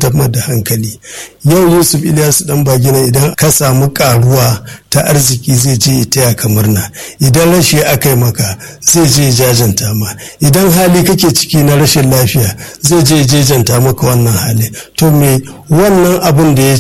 kwantar da hankali yau yusuf ilyasu dan bagina idan ka samu karuwa ta arziki zai je taya ka murna idan rashi aka yi maka zai je jajanta ma idan hali kake ciki na rashin lafiya zai je jejanta maka wannan hali to me wannan abun da ya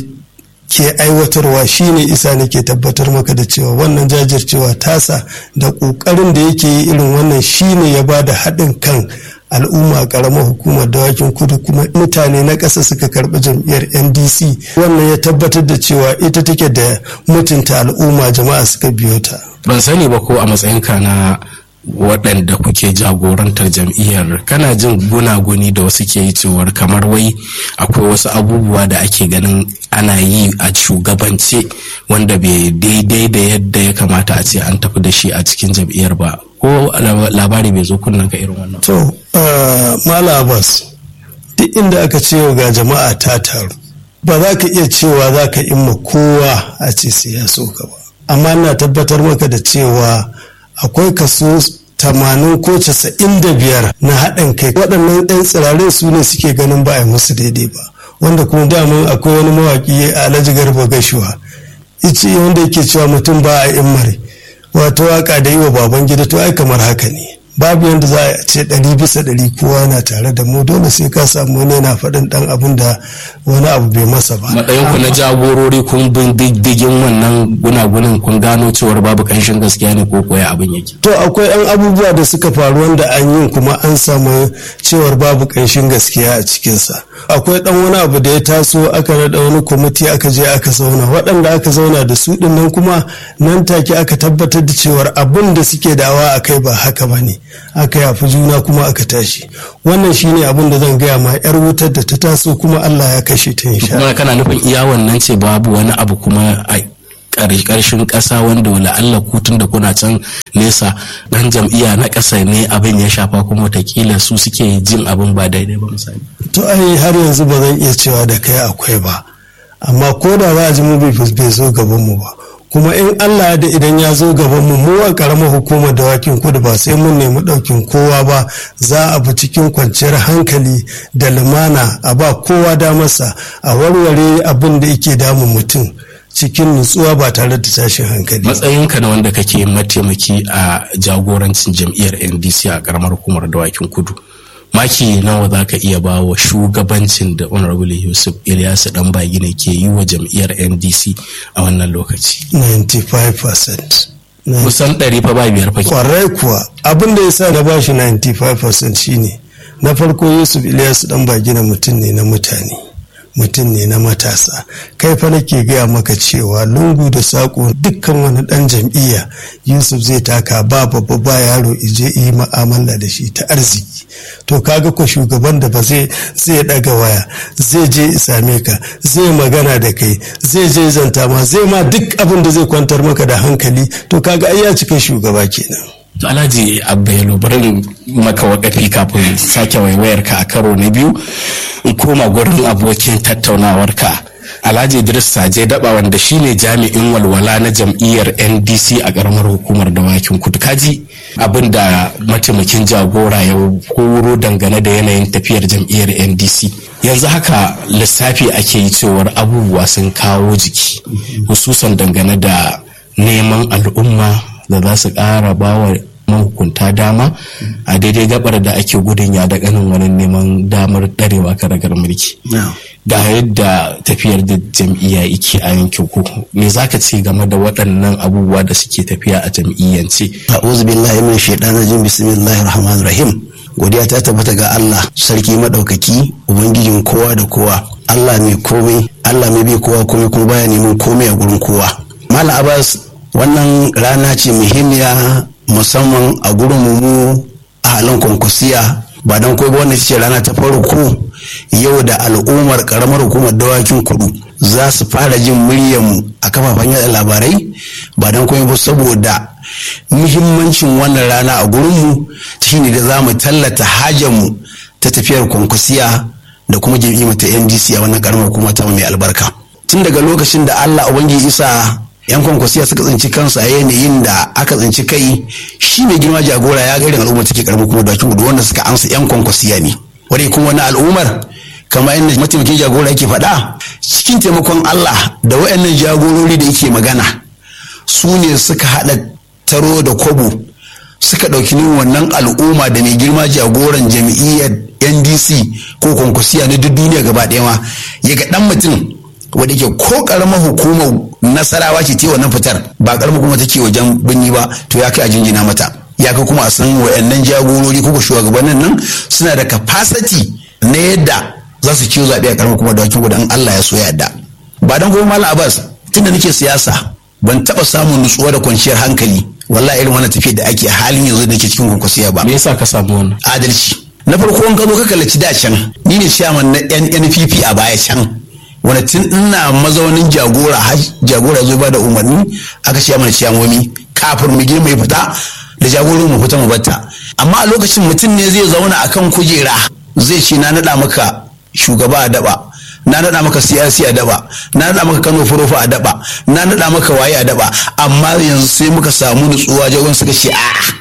ke aiwatarwa shine isa nake tabbatar maka da cewa wannan jajircewa tasa da ƙoƙarin da yake yi irin wannan shine ya ba da haɗin kan al'umma karamar hukumar dawakin kudu kuma mutane na ƙasa suka karɓi jam'iyyar ndc wannan ya tabbatar da cewa ita take da mutunta al'umma jama'a suka biyo ta ban sani ba ko a matsayinka na waɗanda kuke jagorantar jam'iyyar kana jin gunaguni da wasu ke yi cewar kamar wai akwai wasu abubuwa da ake ganin ana yi a shugabance wanda bai daidai da yadda ya kamata a ce an tafi da shi a cikin jam'iyyar ba ko labari bai zo kunnen ka irin wannan to mala abbas duk inda aka ce ga jama'a ta taru ba za ka iya cewa za ka imma kowa a ce sai ya so ka ba amma ina tabbatar maka da cewa akwai kaso tamanin ko casa'in da biyar na haɗin kai waɗannan ɗan tsirarin su ne suke ganin ba a yi musu daidai ba wanda kuma daman akwai wani mawaƙi a alhaji garba gashuwa ice wanda yake cewa mutum ba a immare wato waka da yi wa baban gida to ai kamar haka ne babu yadda za a ce ɗari bisa ɗari kowa na tare da mu dole sai ka samu wani yana faɗin ɗan abin da wani abu bai masa ba. matsayin ku na jagorori kun bin diddigin wannan gunagunin kun gano cewar babu ƙanshin gaskiya ne ko koya abin yake. to akwai yan abubuwa da suka faru wanda an yi kuma an samu cewar babu ƙanshin gaskiya a cikinsa akwai ɗan wani abu da ya taso aka naɗa wani kwamiti aka je aka zauna waɗanda aka zauna da su ɗin nan kuma nan take aka tabbatar da cewar abin da suke dawa a kai ba haka ba ne aka yafi juna kuma aka tashi wannan shine abin da zan gaya ma yar wutar da ta taso kuma Allah ya kashe ta insha kuma kana nufin iya wannan ce babu wani abu kuma a ƙarshen ƙasa wanda wala Allah kutun da kuna can nesa dan jam'iyya na ƙasa ne abin ya shafa kuma watakila su suke jin abin ba daidai ba misali to ai har yanzu ba zan iya cewa da kai akwai ba amma ko da za a ji mu bai zo gaban mu ba kuma in Allah da idan ya zo gaban mu mu a karamar hukumar dawakin kudu ba sai mun nemi ɗaukin kowa ba za a bi cikin kwanciyar hankali da lumana a ba kowa damarsa a warware abin da yake damun mutum cikin nutsuwa ba tare da tashin hankali matsayinka na wanda kake mataimaki a jagorancin jam'iyyar ndc a karamar hukumar dawakin kudu maki nawa za ka iya ba wa shugabancin da honorable yusuf ilyasu dan bagina ke yi wa jam'iyyar ndc a wannan lokaci 95% kusan ɗari fa ba biyar fa kwarai kuwa abin da ya sa na bashi 95% shine na farko yusuf ilyasu dan bagina mutum ne na mutane mutum ne na matasa kai fa nake gaya maka cewa lungu da saƙo dukkan wani ɗan jam'iyya yusuf zai taka ba babba ba yaro ije yi ma'amala da shi ta arziki to kaga ko shugaban da ba zai zai daga waya zai je same ka zai magana da kai zai je zanta ma zai ma duk abin da zai kwantar maka da hankali to kaga ai ya cika shugaba kenan Alhaji Abdul bari maka wakafi kafin sake waiwayar ka a karo na biyu in koma gurin abokin tattaunawar ka Alhaji Idris Saje Daba wanda shine jami'in walwala na jam'iyyar NDC a karamar hukumar dawakin kudu kaji abin da mataimakin jagora ya koro dangane da yanayin tafiyar jam'iyyar NDC yanzu haka lissafi ake yi cewar abubuwa sun kawo jiki hususan dangane da neman al'umma da za su ƙara bawa mahukunta dama a daidai gabar da ake gudun ya da ganin wani neman damar ɗarewa karagar mulki ga yadda tafiyar da jam'iyya yake a yankin ku me zaka ce game da waɗannan abubuwa da suke tafiya a jam'iyyance a'udhu billahi min shaitanir rajim bismillahir rahmanir rahim godiya ta tabbata ga Allah sarki madaukaki ubangijin kowa da kowa Allah mai komai Allah mai bai kowa komai kuma baya neman komai a gurin kowa Malam Abbas wannan rana ce muhimmiya musamman a gurin mu a halin kwankwasiya ba don kai ba wannan ce rana ta farko yau da al'ummar karamar hukumar dawakin kudu za su fara jin muryarmu a kafafen yada labarai ba don kai ba saboda muhimmancin wannan rana a gurinmu shine da za mu tallata hajarmu ta tafiyar kwankwasiya da kuma jam'iyyar ta ndc a wannan karamar hukuma ta mai albarka tun daga lokacin da allah ubangiji isa yan kwankwasiya suka tsinci kansu a yanayin da aka tsinci kai shi mai girma jagora ya gairin al'ummar take karamin kuma dakin gudu wanda suka amsa yan kwankwasiya ne wani kuma wani al'ummar kamar inda mataimakin jagora yake faɗa cikin taimakon Allah da wayannan jagorori da yake magana su ne suka haɗa taro da kwabo suka ɗauki nin wannan al'umma da mai girma jagoran jam'iyyar ndc ko kwankwasiya na duk duniya gaba ɗaya ma ya ga ɗan mutum wadda ke ko ƙaramar hukumar nasarawa ce ta wannan fitar ba ƙaramar kuma take wajen birni ba to ya kai a jinjina mata ya kai kuma a san wayannan jagorori ko shugabannin nan suna da capacity na yadda za su ciwo zaɓe a ƙaramar kuma da wakil in Allah ya so yadda ba don kuma malam abbas tunda nake siyasa ban taɓa samun nutsuwa da kwanciyar hankali wallahi irin wannan tafiyar da ake a halin yanzu da ke cikin kwankwasiya ba me yasa ka samu wannan adalci na farko in ka zo ka kallaci da can ni ne ciyaman na NNPP a baya can wani tun ina mazaunin jagora har jagora zo ba da umarni aka ce mana ciyamomi kafin mu girma ya fita da jagorin mu fita mu batta amma a lokacin mutum ne zai zauna akan kujera zai ce na naɗa maka shugaba a daba na naɗa maka siyasi a daba na naɗa maka kano furofa a daba na naɗa maka waye a daba amma yanzu sai muka samu nutsuwa jagon suka ce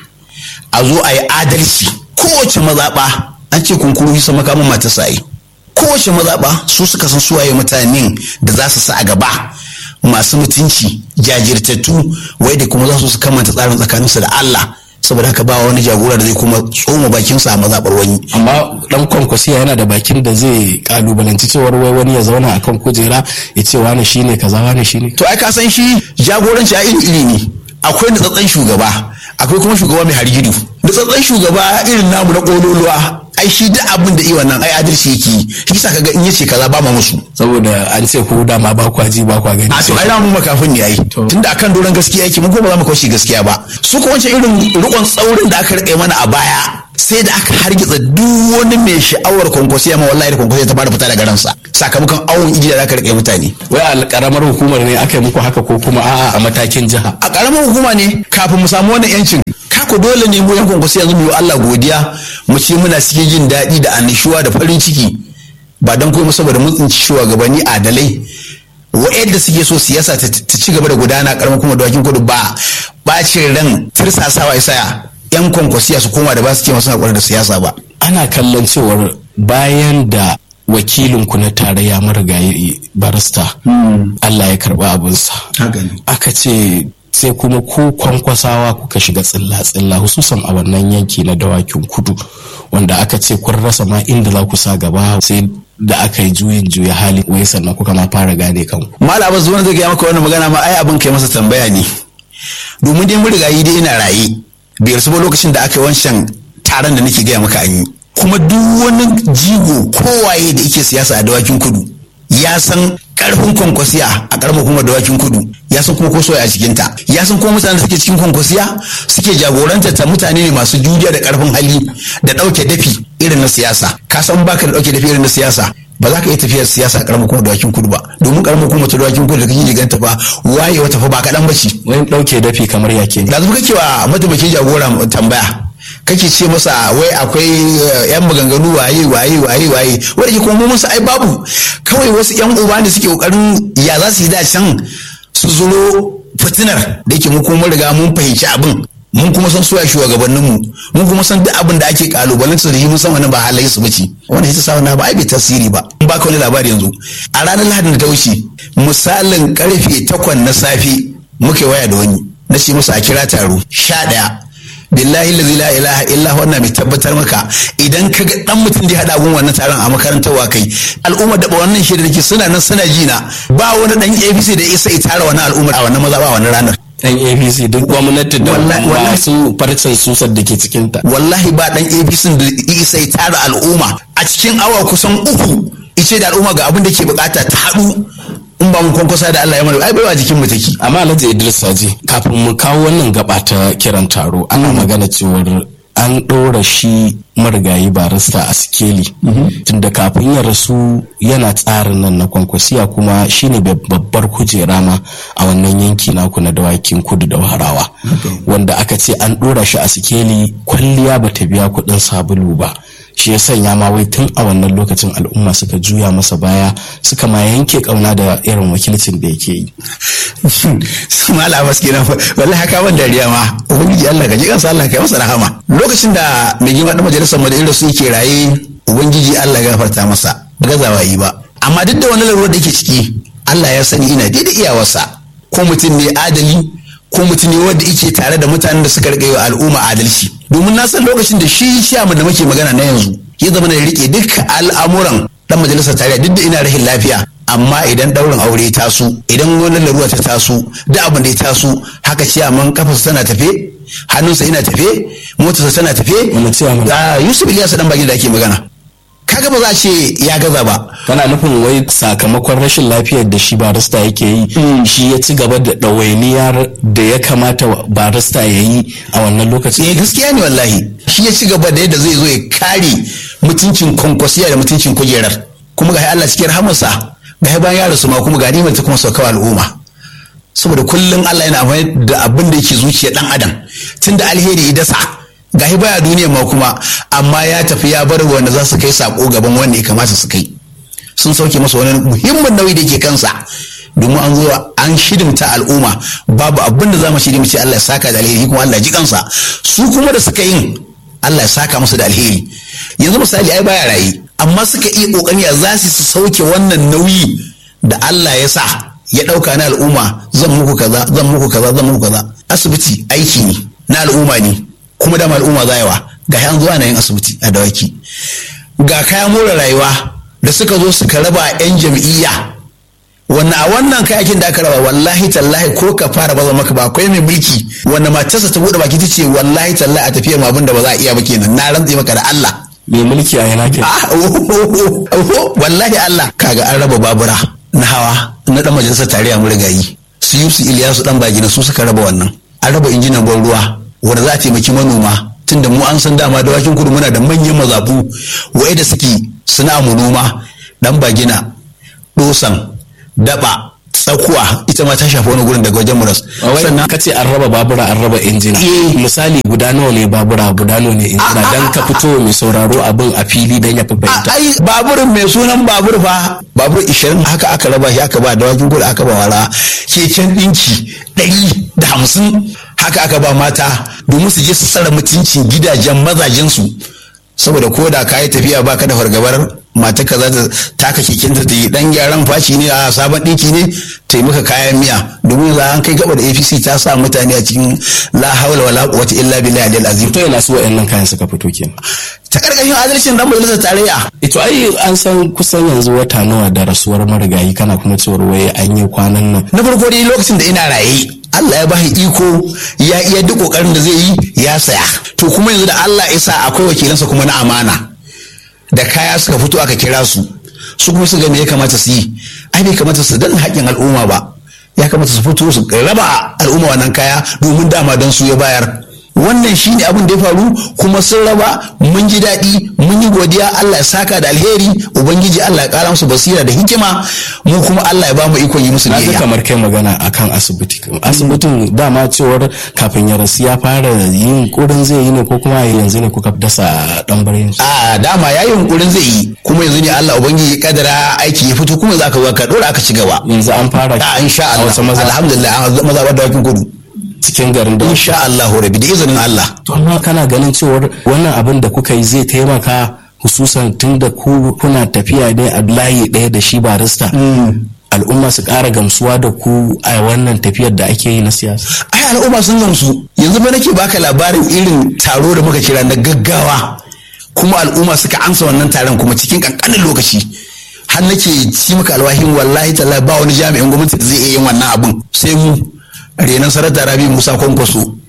a a zo a yi adalci kowace mazaɓa an ce kunkuru hisa makamin mata sa'i kowace mazaɓa su suka san suwaye mutanen da za su sa a gaba masu mutunci jajirtattu wai da kuma za su su kamanta tsarin tsakaninsu da Allah saboda haka ba wani jagora da zai kuma tsoma bakinsa a mazaɓar wani. amma dan kwankwasiya yana da bakin da zai kalubalanci cewar wai wani ya zauna akan kujera ya ce wani shine kaza wani shine to ai ka san shi jagoranci a iri iri ne akwai nutsatsen shugaba akwai kuma shugaba mai hargidu nutsatsen shugaba irin namu na kololuwa ai shi duk abin da iya nan ai adalci yake yi shi yasa kaga in yace kaza ba ma musu saboda an ce ko dama ba kwa ji ba kwa gani a to ai mu makafin ne ai tunda akan doron gaskiya yake mun ko ba za mu kaushe gaskiya ba su ko wancan irin rukon tsaurin da aka rike mana a baya sai da aka hargitsa duk wani mai sha'awar kwankwasiya ma wallahi da kwankwasiya ta fara fita daga ransa sakamakon awon igiya da aka rike mutane wai a karamar hukumar ne aka yi muku haka ko kuma a'a a matakin jiha a karamar hukuma ne kafin mu samu wannan yancin kako dole ne mu yan kwankwasiya yanzu mu yi Allah godiya mu ce muna cikin jin daɗi da annishuwa da farin ciki ba don kuma saboda mun tsinci shugabanni adalai wa'yanda suke so siyasa ta ci gaba da gudana karamar kuma dawakin kudu ba bacin ran tirsasawa isaya yan kwankwasiya su koma da ba su ce masu haƙuri da siyasa ba ana kallon cewar bayan da wakilinku na tarayya marigayi barista Allah ya karba abinsa aka ce sai kuma ku kwankwasawa kuka shiga tsilla-tsilla hususan a wannan yanki na dawakin kudu wanda aka ce kun rasa ma inda za ku sa gaba sai da aka yi juyin juya hali wai sannan kuka ma fara gane kanku. Malam zuwa zai gaya maka wannan magana ma ai abin kai masa tambaya ne. Domin dai mun riga yi dai ina raye. Bai rasu ba lokacin da aka yi wancan taron da nake gaya maka an yi. Kuma duk wani jigo kowaye da yake siyasa a dawakin kudu ya san karfin kwankwasiya a karamar hukumar dawakin kudu ya san kuma kosoya a cikinta ya san kuma mutane da suke cikin kwankwasiya suke jagoranta ta mutane ne masu juriya da karfin hali da ɗauke dafi irin na siyasa ka san baka da ɗauke dafi irin na siyasa ba za ka iya tafiyar siyasa a karamar hukumar dawakin kudu ba domin karamar hukumar dawakin kudu da kake jiganta ba waye wata fa ba kaɗan ba ce. wani ɗauke dafi kamar yake ne. da zuba kake wa mataimakin jagora tambaya kake ce masa wai akwai yan maganganu waye waye waye waye wanda ke kuma musu ai babu kawai wasu yan uba ne suke kokarin ya za su yi da can su zuro fitinar da yake mu kuma riga mun fahimci abin mun kuma san suya shugabannin mu mun kuma san duk abin da ake kalubalen su da shi mun san wannan ba halayen su bace wanda ita sa ba ai bai tasiri ba in baka wani labari yanzu a ranar lahadin da ta wuce misalin karfe takwan na safe muke waya da wani na ce masa a kira taro sha ɗaya billahi lazi la ilaha illa wannan mai tabbatar maka idan ka ga dan mutum da ya hada gun wannan taron a makarantar wa kai al'umma da wannan shi da suna nan suna jina ba wani dan APC da isa ya tara wannan al'umma a wannan maza ba wannan ranar dan APC duk gwamnati da masu farcen susar da ke cikin ta wallahi ba dan APC da isa ya tara al'umma a cikin awa kusan uku ice da al'umma ga abin da ke bukata ta haɗu in ba mu kwankwasa da Allah ya mana ai baiwa jikin mu take amma Alhaji Idris Saji kafin mu kawo wannan gaba ta kiran taro ana magana cewar an ɗora shi marigayi barista a sikeli tunda kafin ya rasu yana tsarin nan na kwankwasiya kuma shine babbar kujera ma a wannan yanki naku na dawakin kudu da warawa wanda aka ce an ɗora shi a sikeli kwalliya bata biya kuɗin sabulu ba shi ya sanya ma wai tun a wannan lokacin al'umma suka juya masa baya suka ma yanke kauna da irin wakilcin da yake yi mala bas kenan wallahi haka ban dariya ma ubangiji Allah ka ji kansa Allah ka masa rahama lokacin da mai girma da majalisar mu da irin su yake raye ubangiji Allah ya gafarta masa gazawa yi ba amma duk da wani larurar da yake ciki Allah ya sani ina daidai iyawarsa ko mutum ne adali ko mutum ne wanda yake tare da mutanen da suka rike wa al'umma adalci domin na san lokacin da shi shamu da muke magana na yanzu ya zama da rike duk al'amuran dan majalisar tarayya duk da ina rahin lafiya amma idan daurin aure ta taso idan wani larura ta taso da abin da ya taso haka ciyaman kafarsa tana tafe hannunsa yana tafe motarsa tana tafe Wani ciyaman? da yusuf ilyasu dan bagin da ake magana kaga ba za a ce ya gaza ba kana nufin wai sakamakon rashin lafiyar da shi barista yake yi shi ya ci gaba da ɗawainiyar da ya kamata barista ya yi a wannan lokacin eh gaskiya ne wallahi shi ya ci gaba da yadda zai zo ya kare mutuncin kwankwasiya da mutuncin kujerar kuma ga Allah cikin rahamarsa ga bayan ya rasu ma kuma ga nimar ta kuma sauka al'umma saboda kullum Allah yana amfani da abin da yake zuciya dan adam tunda alheri ya dasa ga baya duniyar ma kuma amma ya tafi ya bar wanda za su kai sako gaban wanda ya kamata su kai sun sauke masa wani muhimmin nauyi da ke kansa domin an zo an shidimta al'umma babu abin da za mu shiri mu ce Allah ya saka da alheri kuma Allah ya ji kansa su kuma da suka yin Allah ya saka musu da alheri yanzu misali ai baya rayi amma suka iya kokari ya za su sauke wannan nauyi da Allah ya sa ya dauka na al'umma zan muku kaza zan muku kaza zan muku kaza asibiti aiki ne na al'umma ne kuma dama al'umma zayawa ga yan zuwa na yin asibiti a dawaki ga kayan more rayuwa da suka zo suka raba 'yan jam'iyya wannan a wannan kayakin da aka raba wallahi tallahi ko ka fara baza maka ba akwai mai mulki wanda matarsa ta bude baki ta ce wallahi tallahi a tafiyar abin da ba za a iya ba kenan na rantse maka da Allah mai mulki a yana ke ah oh, oh, oh, wallahi Allah kaga an raba babura na hawa na dan majalisar tarayya murigayi su Yusuf Iliyasu dan bagina su suka raba wannan an raba injinan ban ruwa wanda za a taimaki manoma tunda mu an san dama dawakin kudu muna da manyan mazabu wa'ai da suke suna mu noma dan bagina dosan daba tsakuwa ita ma ta shafi wani gurin daga wajen muras sannan ka ce an raba babura an raba injina Eh. misali guda nawa ne babura guda nawa ne injina dan ka fito mai sauraro abin a fili dan ya fi a fahimta ai baburin mai sunan babur fa babur 20 haka aka raba shi aka ba dawakin kudu aka ba wala keken dinki 150 haka aka ba mata domin su je su tsara mutuncin gidajen mazajensu saboda ko da ka yi tafiya baka da fargabar mata ka za ta taka keken ta yi dan gyaran faci ne a sabon dinki ne ta yi maka kayan miya domin za an kai gaba da apc ta sa mutane a cikin la hawla wala quwwata illa billahi al azim to yana su wa'annan kayan suka fito kenan ta karkashin adalcin dan majalisar tarayya ito ai an san kusan yanzu wata nawa da rasuwar marigayi kana kuma cewar waye an yi kwanan nan na farko dai lokacin da ina raye Allah ya bashi iko ya iya duk kokarin da zai yi ya saya to kuma yanzu da Allah ya sa akwai wakilansa kuma na amana da kaya suka fito aka kira su su kuma su ga me ya kamata su yi ai bai kamata su danna haƙƙin al'umma ba ya kamata su fito su raba al'umma wannan kaya domin dama don su ya bayar wannan shine abin da ya faru kuma sun raba mun ji daɗi mun yi godiya Allah ya saka da alheri ubangiji Allah ya ƙara musu basira da hikima mu kuma Allah ya ba mu ikon yi musu na ga biyayya kamar kai magana akan asibiti asibitin dama cewar kafin ya rasu ya fara yin kurin zai yi ne ko kuma yanzu ne kuka dasa dan barin su a dama ya yi hunkurin zai yi kuma yanzu ne Allah ubangiji ya kadara aiki ya fito kuma za ka zo ka dora aka ci gaba yanzu an fara a insha a Allah wasu maza alhamdulillah an maza ba dawakin kudu cikin garin da insha Allah rabi da izinin Allah to amma kana ganin cewar wannan abin da kuka yi zai taimaka hususan tun da ku kuna tafiya ne a layi ɗaya da shi barista al'umma su ƙara gamsuwa da ku a wannan tafiyar da ake yi na siyasa ai al'umma sun gamsu yanzu ba nake baka labarin irin taro da muka kira na gaggawa kuma al'umma suka amsa wannan taron kuma cikin kankanin lokaci har nake ci maka alwahin wallahi tallahi ba wani jami'in gwamnati da zai iya yin wannan abun sai mu renan sarata rabi musa kwankwaso